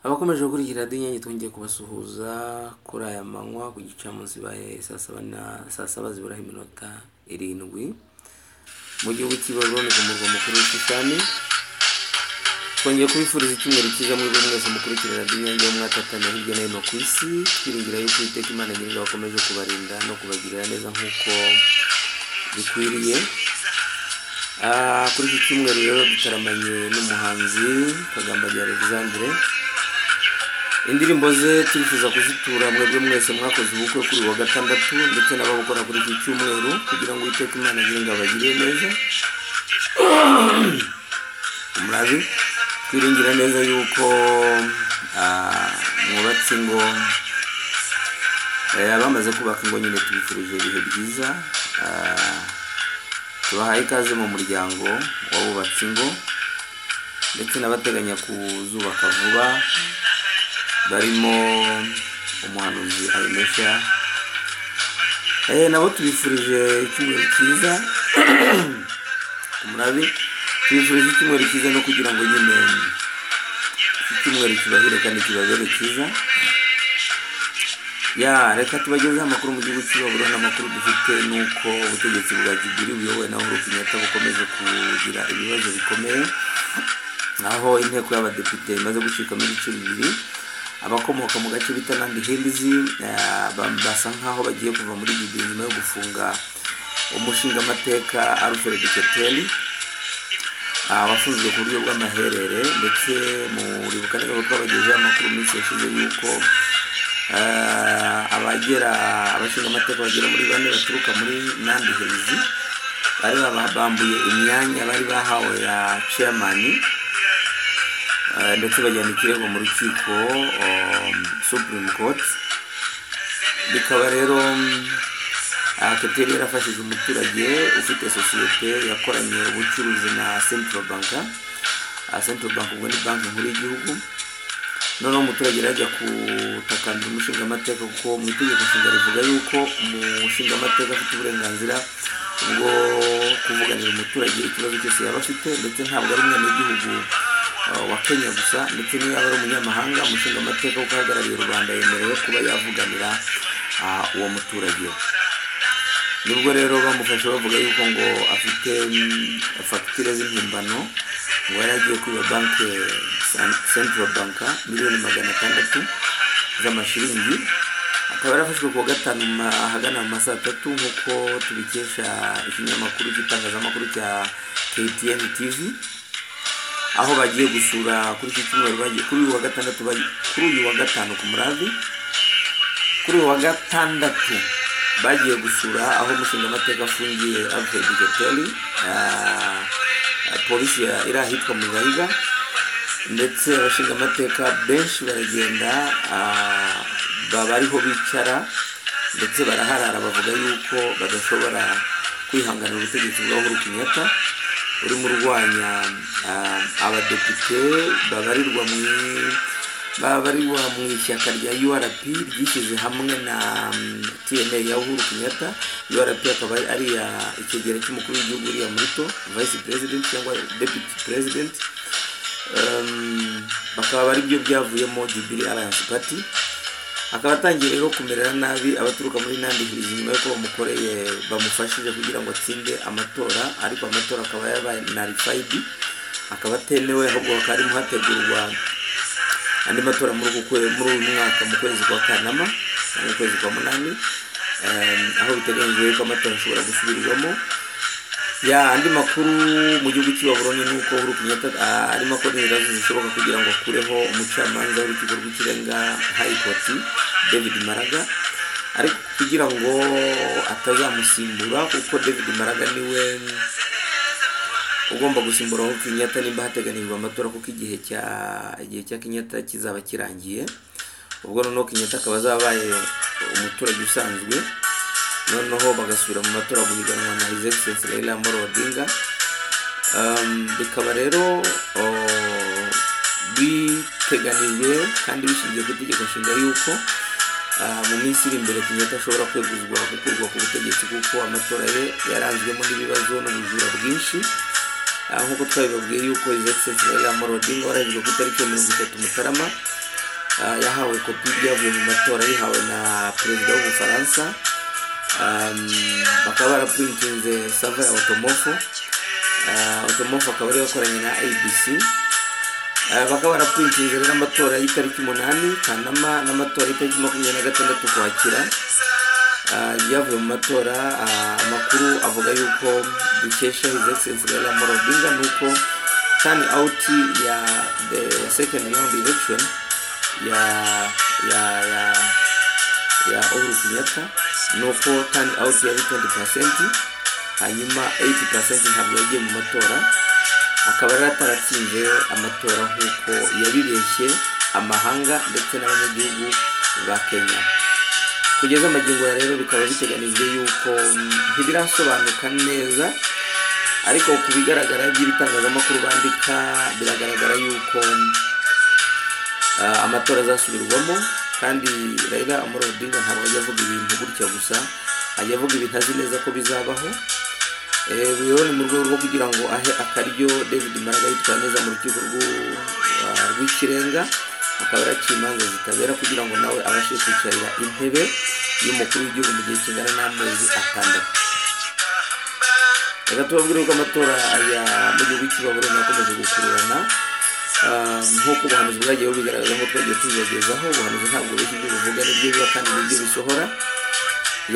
Abakomeje gukurikira radiyo Inyange twongeye kubasuhuza kuri aya manywa ku gice cya munsi baye saa saba na saa saba ziburaho iminota irindwi mu gihugu cy'i Babuloni ku murwa mukuru w'Isitani twongeye kubifuriza icyumweru cyiza muri buri mwese mukurikira radiyo Inyange wo mwatatanye hirya no hino ku isi twiringira yuko iteka Imana nyir'ingabo bakomeje kubarinda no kubagirira neza nk'uko bikwiriye Ah, kuri iki cyumweru rero dutaramanye n'umuhanzi kagambanyi alexandre indirimbo ze turifuza kuzitura mwebwe mwese mwakoze ubukwe kuri uyu wa gatandatu ndetse n'ababukora kuri iki cyumweru kugira ngo uwiteka imana agire ngo abagire neza umurazi twiringira neza yuko ah, mwubatse ingo eh, abamaze kubaka ingo nyine tubifurije ibihe byiza Ah, tubahaye ikaze mu muryango w'abubatse ingo ndetse n'abateganya kuzubaka vuba barimo umuhanuzi ayinesha nabo tubifurije icyumweru cyiza umurabi tubifurije icyumweru cyiza no kugira ngo nyine iki cyumweru kibahire kandi kibabere cyiza ya reka tubagezeho amakuru mu gihugu cy'ibaburana amakuru dufite ni uko ubutegetsi bwa gibiri buyobowe na uhuru kenyatta bukomeje kugira ibibazo bikomeye aho inteko y'abadepite imaze gucikamo ibice bibiri abakomoka mu gace bita nandi hilizi eh, ba- basa nk'aho bagiye kuva muri gibiri nyuma yo gufunga umushingamateka alfred keteli abafunzwe ku buryo bw'amaherere ndetse muri bukaniro twabagejeho amakuru minsi yashize yuko ah, abagera abashingamateka bagera muri bane baturuka muri nandi helizi bari baba- bambuye imyanya bari bahawe ya chairman ah, ndetse bajyana ikirego mu rukiko um, supreme court bikaba rero mm, aha Teteri yarafashije umuturage ufite sosiyete yakoranye ubucuruzi na Central Bank aha Central Bank ubwo ni banki nkuru y'igihugu noneho umuturage yari ajya kutakambira umushingamateka kuko mu itegeko nshinga rivuga yuko umushingamateka afite uburenganzira bwo kuvuganira umuturage ikibazo cyose yaba afite ndetse ntabwo ari umwana w'igihugu uh, wa Kenya gusa ndetse n'iyo yaba ari umunyamahanga umushingamateka kuko ahagarariye u Rwanda yemerewe kuba yavuganira uh, uwo muturage nibwo rero bamufashe bavuga yuko ngo afite mm, fagitire z'impimbano ngo yari agiye kwiba banki San- central banka miliyoni magana atandatu z'amashiringi akaba yarafashwe ku wa gatanu ma- ahagana mu masaha atatu nk'uko tubikesha ikinyamakuru cy'itangazamakuru cya ktn tv aho bagiye gusura kuri iki cyumweru bagiye kuri uyu wa gatandatu bagiye- kuri uyu wa gatanu ku muravi kuri uyu wa gatandatu bagiye gusura aho umushingamateka afungiye alfred gateli polisi ya- iri ahitwa mu gahiga ndetse abashingamateka benshi baragenda ah, baba ariho bicara ndetse baraharara bavuga yuko badashobora kwihanganira ubutegetsi bwa uhuru kenyatta urimo urwanya ah, abadepite babarirwa mu babarirwa mu ishyaka rya urp ryishyize hamwe na mm, tna ya uhuru kenyatta urp akaba ari iya ikegera cy'umukuru w'igihugu uriya murito vice president cyangwa deputy president Um, bakaba ari byo byavuyemo jubilee alliance party akaba atangiye rero kumerera nabi abaturuka muri nandi hirizi nyuma y'uko bamukoreye bamufashije kugira ngo atsinde amatora ariko amatora akaba yabaye narifayidi akaba atemewe ahubwo hakaba harimo hategurwa andi matora muri uku kwe- muri uyu mwaka mu kwezi kwa kanama cyangwa ukwezi kwa munani Um, aho biteganyijwe yuko amatora ashobora gusubirwamo ya andi makuru mu gihugu cy'ibaburoni ni uko uhuru kenyatta ah, arimo akora inzira zishoboka kugira ngo akureho umucamanza w'urukiko rw'ikirenga hayikoti david maraga ariko kugira ngo atazamusimbura kuko david maraga niwe ugomba gusimbura uhuru kenyatta nimba hateganijwe amatora kuko igihe cya igihe cya kenyatta kizaba kirangiye ubwo noneho kenyatta akaba azabaye umuturage usanzwe noneho bagasubira mu matora guhiganwa na his excellence raila amoro odinga Um, bikaba rero oh, biteganijwe kandi bishingiye ku itegeko nshinga yuko ah, mu minsi iri imbere kenyatta ashobora kweguzwa gukurwa ku butegetsi kuko amatora ye yaranzwemo n'ibibazo n'ubujura bwinshi Ah, nk'uko twabibabwiye yuko his excellence raila amoro odinga warahijwe ku itariki ya mirongo itatu mutarama ah, yahawe kopi y'ibyavuye mu matora yihawe na perezida w'ubufaransa Um, bakaba barapuritinze sava ya otomofo Ah, otomofo akaba ariyo yakoranye na abc Ah, bakaba barapuritinze rero amatora y'itariki umunani kanama n'amatora y'itariki makumyabiri na gatandatu ukwakira Ah, ibyavuye mu matora ah, amakuru avuga yuko dukesha his excellence Raila Amolo Odinga nuko turn out ya the second round election ya ya ya ya Uhuru Kenyatta nuko turn out yari 20% hanyuma 80% ntabwo yagiye mu matora akaba yari ataratsinze amatora nk'uko yabibeshye amahanga ndetse n'abanyagihugu ba Kenya kugeza magingo ya rero bikaba biteganijwe yuko mm, ntibirasobanuka neza ariko ku bigaragara by'ibitangazamakuru bandika biragaragara yuko mm, ah, amatora azasubirwamo kandi Raila Amolo Odinga ntabwo ajya avuga ibintu gutya gusa ajya avuga ibintu azi neza ko bizabaho Eh, rero ni mu rwego rwo kugira ngo ahe akaryo david maraga yitwaye neza mu rukiko rw'u- ah, rw'ikirenga akaba yaraciye imanza zitabera kugira ngo nawe abashe kwicarira intebe y'umukuru w'igihugu mu gihe kingana n'amezi atandatu reka tubabwire ko amatora ya mu gihugu cy'ibaburo akomeje gukururana Ah, nk'uko ubuhanuzi bwagiye bubigaragaza nk'uko twagiye tubibagezaho ubuhanuzi ntabwo buri ibyo buvuga nibyo biba kandi nibyo bisohora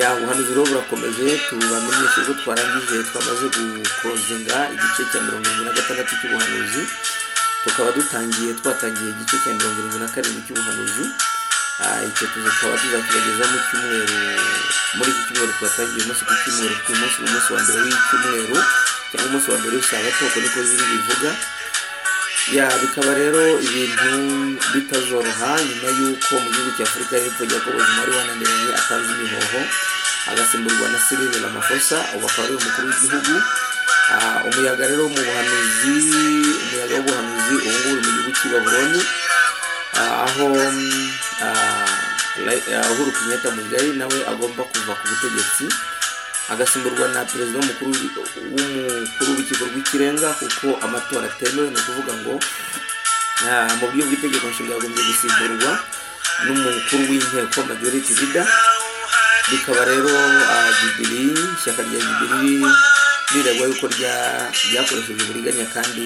ya ubuhanuzi rero burakomeje tubamenyesha ubwo twarangije twamaze gukozinga igice cya mirongo irindwi na gatandatu cy'ubuhanuzi tukaba dutangiye twatangiye igice cya mirongo irindwi na karindwi cy'ubuhanuzi Ah, icyo tukaba tuzakibageza mu cyumweru muri iki cyumweru twatangiye umunsi ku cyumweru ku munsi umunsi wa mbere w'icyumweru cyangwa umunsi wa mbere w'isabato uko niko ziri bivuga ya bikaba rero ibintu bitazoroha nyuma y'uko mu gihugu cya afurika y'epfo jacob zuma wananiranye atanze imihoho agasimburwa na cyril ramaphosa ubu akaba ari umukuru w'igihugu Ah, umuyaga rero mu buhanuzi umuyaga w'ubuhanuzi ubu ngubu uri mu gihugu cy'i babuloni Ah, aho mm, ah, Ra- ah, uhuru kenyatta mugayi nawe agomba kuva ku butegetsi agasimburwa na perezida w'umukuru w'umukuru w'urukiko rw'ikirenga kuko amatora atemewe ni ukuvuga ngo ah, mu buryo bw'itegeko nshinga yagombye gusimburwa n'umukuru w'inteko majority leader bikaba rero ah, jubili ishyaka rya jubili riregwa yuko rya- ryakoresheje uburiganya kandi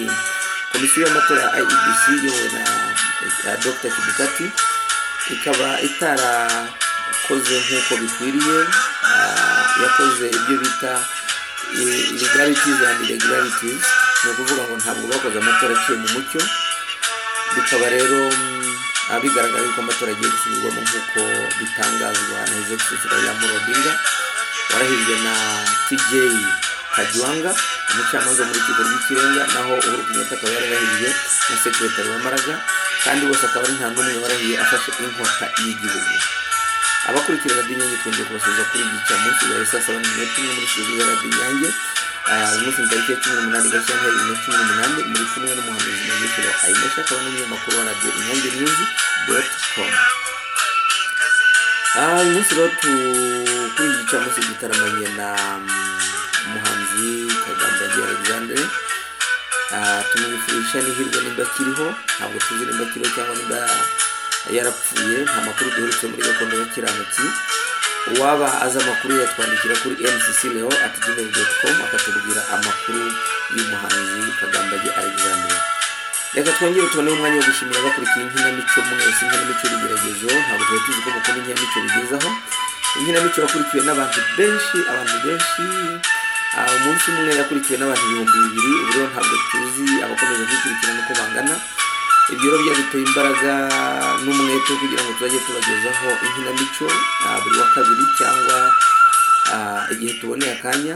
komisiyo y'amatora ya iebc iyobowe na na dr kibukati ikaba itarakoze nk'uko bikwiriye ah, yakoze ibyo bita i- illegalities and irregularities ni ukuvuga ngo ntabwo bakoze amatora aciye mu mucyo bikaba rero mm, ah, bigaragara yuko amatora agiye gusubirwamo nk'uko bitangazwa na his excellency raila amolo odinga warahirwe na tj kajwanga umucamanza wo mu rukiko rw'ikirenga naho uhuru kenyatta akaba yararahirwe na sekirotari wamaraga kandi bose akaba ari nta n'umwe warahiye afashe inkota y'igihugu abakurikira radiyo inyange twongeye kubasubiza kuri iki cya munsi bari saa saba n'iminota imwe muri studio ya radiyo inyange Ah, uyu munsi ni tariki ya cumi n'umunani gashyantare bibiri na cumi n'umunani muri kumwe n'umuhanuzi magekero ayimesha akaba n'umunyamakuru wa radiyo inyange news dot com Ah, uyu munsi rero tu- kuri iki cya munsi dutaramanye na mm, umuhanzi kagambage alexandre Ah, tumwifurisha n'ihirwe nimba akiriho ntabwo tuzi nimba akiriho cyangwa nimba yarapfuye nta makuru duherutse muri gakondo y'akiranutsi uwaba azi amakuru yatwandikira kuri mcc leo at gmail.com akatubwira amakuru y'umuhanzi kagambage alexandre reka twongere tubone umwanya wo gushimira abakurikiye inkinamico mwese inkinamico y'ibigeragezo ntabwo twari tuzi ko mukunda inkinamico bigezaho inkinamico yakurikiwe n'abantu benshi abantu benshi ah, umunsi umwe yakurikiwe n'abantu ibihumbi bibiri ubu rero ntabwo tuzi abakomeje kwikurikirana uko bangana ibyo rero byaduteye imbaraga n'umwete wo kugira ngo tuzajye tubagezaho inkinamico ah, buri wa kabiri cyangwa ah, igihe tuboneye akanya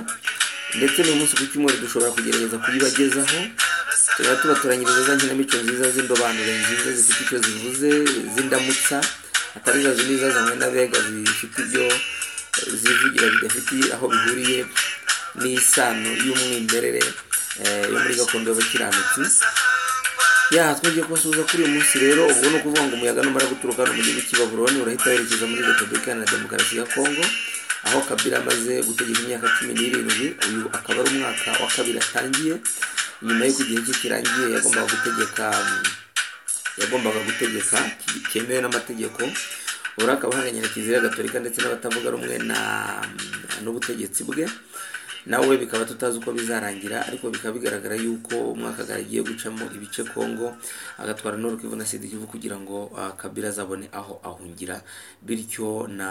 ndetse uyu munsi ku cyumweru dushobora kugerageza kuyibagezaho tuba tubatoranyiriza za nkinamico nziza z'indobanure nziza zifite icyo zivuze z'indamutsa atari za zindi zazanywe n'abega zifite ibyo zivugira bidafitiye aho bihuriye n'isano y'umwimerere eh, yo muri gakondo y'abakiranutsi ya twongeye kubasuhuza kuri uyu munsi rero ubwo ni ukuvuga ngo umuyaga numara guturuka hano mu gihugu cy'i Babuloni urahita werekeza muri repubulika iharanira demokarasi ya kongo aho kabila amaze gutegeka imyaka cumi n'irindwi uyu akaba ari umwaka wa kabiri atangiye nyuma y'uko igihe cye kirangiye yagombaga gutegeka um, yagombaga gutegeka ki- cyemewe n'amategeko ubu akaba ahanganye na kiliziya gatolika ndetse n'abatavuga rumwe na n'ubutegetsi bwe nawe bikaba tutazi uko bizarangira ariko bikaba bigaragara yuko umwakagara agiye gucamo ibice Kongo agatwara n'urukivu na sida igihugu kugira ngo ah, Kabila azabone aho ahungira bityo na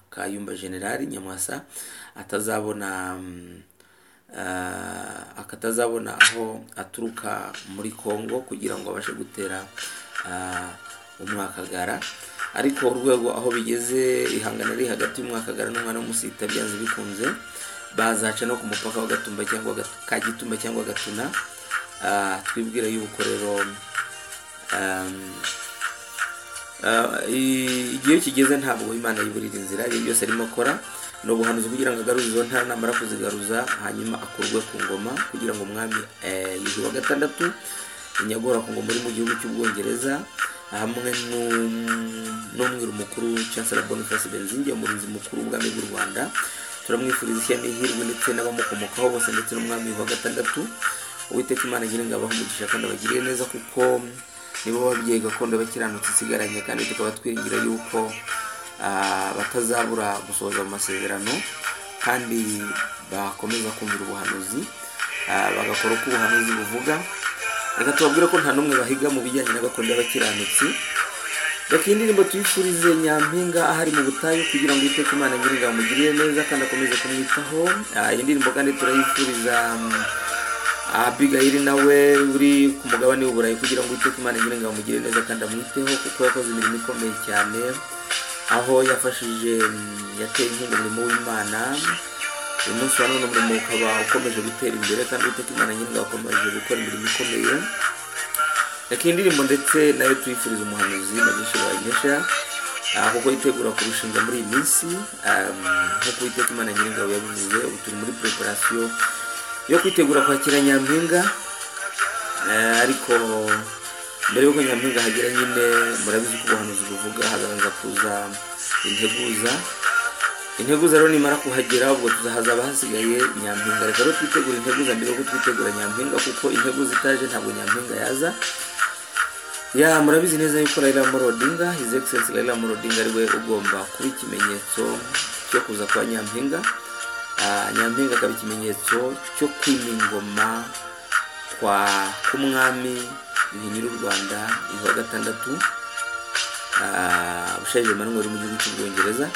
Kayumba Generali Nyamwasa atazabona mm, Ah, akatazabona aho aturuka muri Congo kugira ngo abashe gutera ah, umwakagara ariko urwego aho bigeze ihangana riri hagati y'umwakagara n'umwana w'umusita byanze bikunze bazaca no ku mupaka wa Gatumba cyangwa Gat- ka Gitumba cyangwa Gatuna Ah, twibwira yuko rero ah, Ah, i- igihe kigeze ntabwo imana yiburira inzira ibyo byose arimo akora ni ubuhanuzi kugira ngo agaruze izo ntara namara kuzigaruza hanyuma akurwe ku ngoma kugira ngo umwami eh, yuhi wa gatandatu inyagora ku ngoma uri mu gihugu cy'ubwongereza hamwe n'um- n'umwiru mukuru chancellor boniface benzinge umurinzi mukuru w'ubwami bw'u rwanda turamwifuriza ishya n'ihirwe ndetse n'abamukomokaho bose ndetse n'umwami wa gatandatu uwiteka imana nyine ngo abahe umugisha kandi abagirire neza kuko nibo babyeyi gakondo bakiranutse isigaranye kandi tukaba twiringira yuko ah, batazabura gusohoza mu masezerano kandi bakomeza kumvira ubuhanuzi ah, bagakora uko ubuhanuzi buvuga reka tubabwire ko nta n'umwe bahiga mu bijyanye na gakondo y'abakiranutsi reka iyi ndirimbo tuyifurize nyampinga ahari mu butayu kugira ngo uwiteka imana nyiringa amugirire neza kandi akomeze kumwitaho Ah, iyi ndirimbo kandi turayifuriza mm, abigayiri nawe uri ku mugabane w'uburayi kugira ngo uwiteka imana nyiringa amugire neza kandi amwiteho kuko yakoze imirimo ikomeye cyane aho yafashije mm, yateye inkunga umurimo w'imana uyu munsi wa none umurimo ukaba ukomeje gutera imbere kandi uwiteka imana nyiringa akomeje gukora imirimo ikomeye reka iyi ndirimbo ndetse nayo tuyifuriza umuhanuzi magisha wayinesha ah, kuko yitegura kurushinga muri iyi minsi um, nk'uko uwiteka imana nyiringabo yabivuze ubu turi muri preparasiyo yo kwitegura kwakira nyampinga Eh, ariko mbere y'uko nyampinga hagera nyine murabizi ko ubuhanuzi buvuga hazabanza kuza integuza integuza rero nimara kuhagera ubwo hazaba hasigaye nyampinga reka rero twitegura integuza mbere y'uko twitegura nyampinga kuko integuza itaje ntabwo nyampinga yaza ya murabizi neza yuko Raila Amolo Odinga His Excellency Raila Amolo Odinga ariwe ugomba kuba ikimenyetso cyo kuza kwa Nyampinga Ah, Nyampinga akaba ikimenyetso cyo kwima ingoma kwa k'umwami Yuhi nyiri u Rwanda Yuhi wa gatandatu Ah, Bushaija Emmanuel uri mu gihugu cy'ubwongereza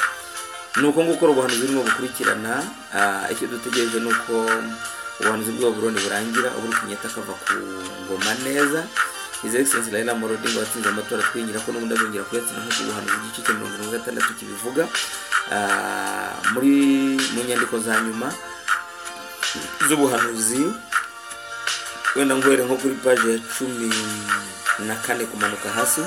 ni uko nguko ubuhanuzi burimo bukurikirana ah, icyo dutegereje ni uko ubuhanuzi bwa buroni burangira ubwo Kenyatta akava ku ngoma neza His Excellency Raila Amolo Odinga watsinze amatora twingira ko n'ubundi azongera kuyatsinda nk'uko ubuhanuzi igice cya mirongo irindwi na gatandatu kibivuga Ah, muri mu nyandiko za nyuma z'ubuhanuzi wenda nguhere nko kuri paje ya cumi na kane kumanuka hasi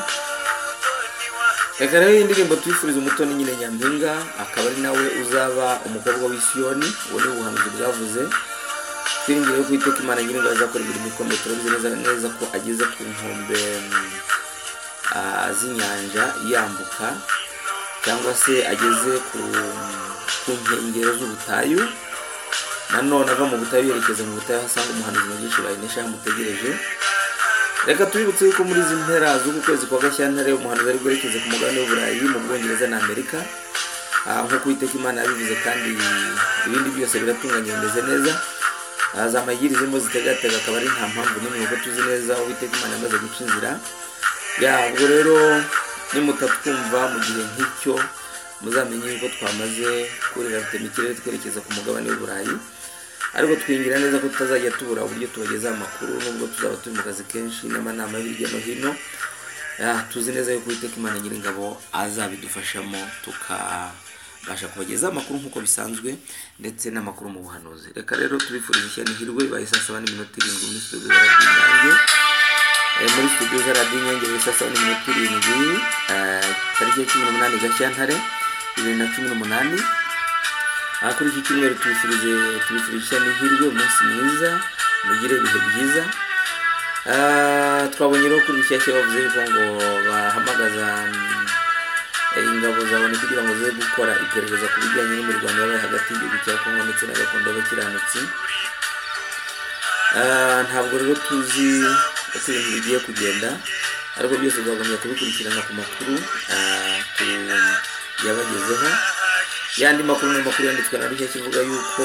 Reka rero iyi ndirimbo tuyifuriza umutoni nyine Nyampinga akaba ari nawe uzaba umukobwa w'isiyoni ubu ni ubuhanuzi bwavuze twiringiye ko iteka imana nyiringo azakora imirimo ikomeye turabizi neza neza ko ageze ku nkombe mm, ah, z'inyanja yambuka cyangwa se ageze ku, ku nkengero z'ubutayu nanone ava mu butayu yerekeza mu butayu aho asanga umuhanuzi mugisha bayinesha yamutegereje reka tubibutse yuko muri izi mpera z'uku kwezi kwa gashyantare umuhanuzi ari bwerekeze ku mugabane w'uburayi mu bwongereza na amerika Ah, nk'uko uwiteka imana yabivuze kandi ibindi byose biratunganye bimeze neza Ah, za mayiri zirimo zitegatega akaba ari nta mpamvu n'imwe kuko tuzi neza uwiteka imana yamaze guca inzira ya ubwo rero nimutatwumva mu gihe nk'icyo muzamenye yuko twamaze kurira rufite mikirere twerekeza ku mugabane w'uburayi ariko twingira neza ko tutazajya tubura uburyo tubagezaho amakuru nubwo tuzaba turi mu kazi kenshi n'amanama hirya no hino Ah, tuzi neza yuko uwiteka imana nyiringabo azabidufashamo tukabasha kubagezaho amakuru nk'uko bisanzwe ndetse n'amakuru mu buhanuzi reka rero tubifurize ishyano ihirwe ibaye saa saba n'iminota irindwi muri studio zara ry'inyange Eh, muri studio zara ry'inyange ibaye saa saba n'iminota irindwi eh, tariki ya cumi n'umunani gashyantare bibiri na cumi n'umunani aha kuri iki cyumweru tubifurije tubifurije n'ihirwe umunsi mwiza mugire ibihe byiza Ah, twabonye rero kuri rushyashya bavuze yuko ngo bahamagaza mm, eh, ingabo za loni kugira ngo zize gukora iperereza ku bijyanye n'imirwano yabaye hagati y'igihugu cya kongo ndetse na gakondo y'abakiranutsi Ah, ntabwo rero tuzi uko ibintu bigiye kugenda ariko byose tuzakomeza kubikurikirana ku makuru ah, ku- yabagezeho yandi makuru ni amakuru yanditswe na rushya kivuga yuko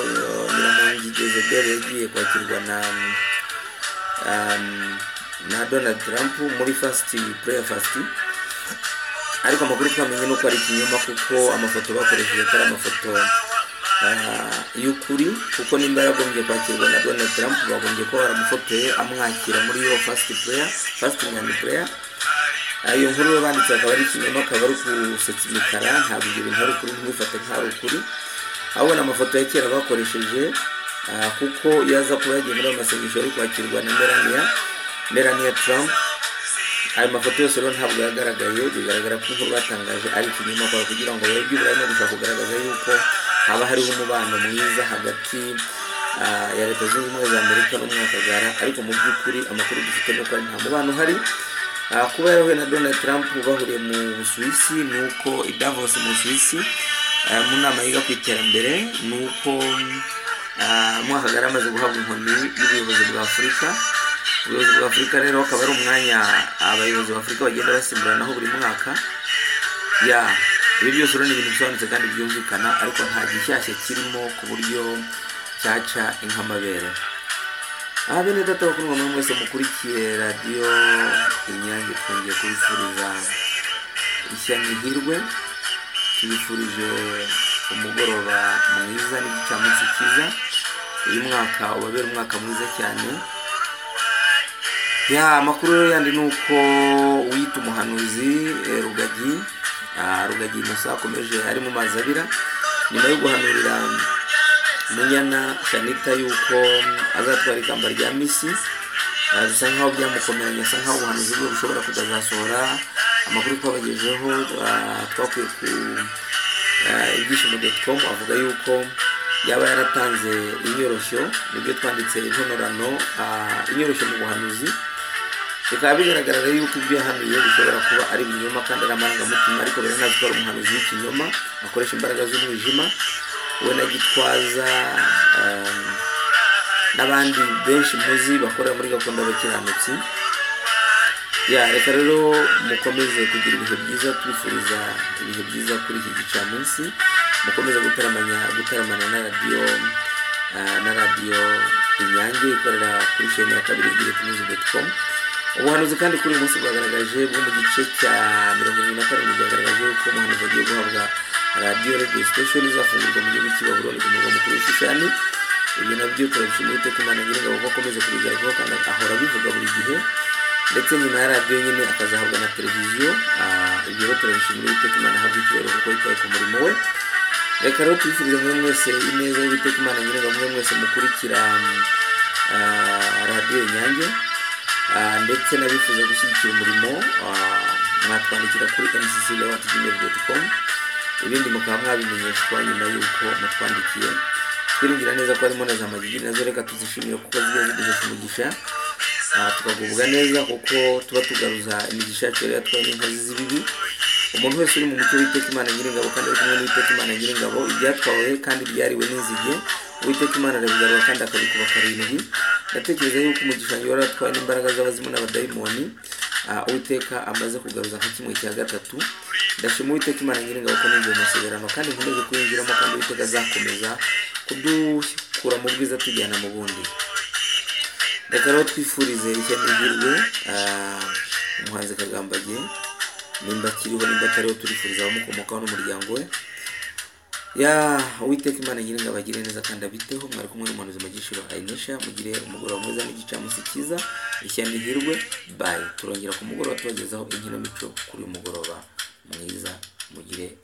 eh, nyiramongi jezebel yagiye kwakirwa na um, na donald trump muri fast prayer fast ariko amakuru twamenye ni uko ari ikinyoma kuko amafoto bakoresheje atari amafoto ah, y'ukuri kuko nimba yagombye kwakirwa na donald trump bagombye kuba baramufotoye amwakira muri iyo fast prayer fast and prayer Ah, iyo nkuru baba banditse akaba ari ikinyoma akaba ari ukusetsa imikara ntabwo ibyo bintu ari ukuri ntibifate nk'ari ukuri ahubwo ni amafoto ya kera bakoresheje ah, kuko iyo aza kuba yagiye muri ayo masengesho yari kwakirwa na melania melania trump ayo mafoto yose rero ntabwo yagaragaye bigaragara ko inkuru batangaje ari ikinyoma kwa kugira ngo barebye uburaya no gushaka kugaragaza yuko haba hariho umubano mwiza hagati ah, ya leta zunze ubumwe za amerika n'umwakagara ariko mu by'ukuri amakuru dufite ni uko ari nta mubano uhari Ah, kuba yarahuye na donald trump bahuriye mu busuwisi ni uko i davos mu busuwisi ah, mu nama yiga ku iterambere ni uko ah, umwakagara amaze guhabwa inkoni y'ubuyobozi bwa afurika ubuyobozi bwa afurika rero akaba ari umwanya abayobozi ba afurika bagenda basimburanaho buri mwaka ya ibi byose rero ni ibintu bisobanutse kandi byumvikana ariko nta gishyashya kirimo ku buryo cyaca inkamabere aha bene data bakuru mwe mwese mukurikiye radiyo inyange twongeye kubifuriza ishya n'ihirwe tubifurije umugoroba mwiza n'igicamunsi cyiza uyu mwaka ubabera umwaka mwiza cyane ya amakuru rero yandi ni uko uwita umuhanuzi eh, rugagi ah, rugagi innocent akomeje ari mu mazi abira nyuma yo guhanurira munyana shanita yuko azatwara ikamba rya misi ah, bisa nkaho byamukomeranye asa nkaho ubuhanuzi bwe bushobora kudazasohora amakuru twabagejeho ah, twakwiye ku ibyishimo com avuga yuko yaba yaratanze inyoroshyo nibyo twanditse intonorano ah, inyoroshyo mu buhanuzi bikaba bigaragara yuko ibyo yahanuye bishobora kuba ari ibinyoma kandi ari amarangamutima ariko biranazi ko ari umuhanuzi w'ikinyoma akoresha imbaraga z'umwijima we na gitwaza ah, n'abandi benshi muzi bakorera muri gakondo y'abakiranutsi ya reka rero mukomeze kugira ibihe byiza tubifuriza ibihe byiza kuri iki gicamunsi mukomeze gutaramanya gutaramana na radiyo ah, na radiyo inyange ikorera kuri sheni ya kabiri giretimuzi doti komu ubuhanuzi kandi kuri uyu munsi bwagaragaje bwo mu gice cya mirongo irindwi na karindwi bwagaragaje yuko umuhanuzi agiye guhabwa radiyo radiyo sitesheni izafungurwa mu gihugu cy'i babuloni ku murwa mukuru w'ishushani ibyo nabyo turabishimira iteka imana nyiringabo ko akomeze kubigerwaho kandi ahora abivuga buri gihe ndetse nyuma ya radiyo nyine akazahabwa na televiziyo ah, ibyo rero turabishimira iteka imana ahabwa icyubahiro kuko yitaye ku murimo we reka rero tubifurize mwe mwese ineza y'iteka imana nyiringabo mwe mwese mukurikira ah, radiyo inyange Ah, ndetse n'abifuza gushyigikira umurimo ah, mwatwandikira kuri mcclawatgmail.com ibindi mukaba mwabimenyeshwa nyuma y'uko mutwandikiye twiringira neza ko harimo na za magigi nazo reka tuzishimire kuko zigiye ziduhesha umugisha Ah, tukagubwa neza kuko tuba tugaruza imigisha yacu yari yatwaye n'inkozi z'ibibi umuntu wese uri mu mucyo w'iteka imana nyiringabo kandi ari kumwe n'uwiteka imana nyiringabo ibyatwawe kandi byariwe n'inzige uwiteka imana arabigarura kandi akabikuba karindwi ndatekereza yuko umugisha wari waratwawe n'imbaraga z'abazimu n'abadayimoni ah, uwiteka amaze kugaruza nka kimwe cya gatatu ndashima uwiteka imana nyiringabo ko ninjiye mu masezerano kandi nkomeje kuyinjiramo kandi uwiteka azakomeza kudukura mu bwiza tujyana mu bundi reka rero twifurize ishya n'ihirwe ah, umuhanzi kagambage nimba akiriho nimba atariho turifuriza abamukomokaho n'umuryango we ya uwiteka imana nyiringa abagire neza kandi abiteho mwari kumwe n'umuhanuzi mu gishiro ayinesha mugire umugoroba mwiza n'igicamunsi cyiza ishya n'ihirwe bayi turongera ku mugoroba tubagezaho inkino mico kuri uyu mugoroba mwiza mugire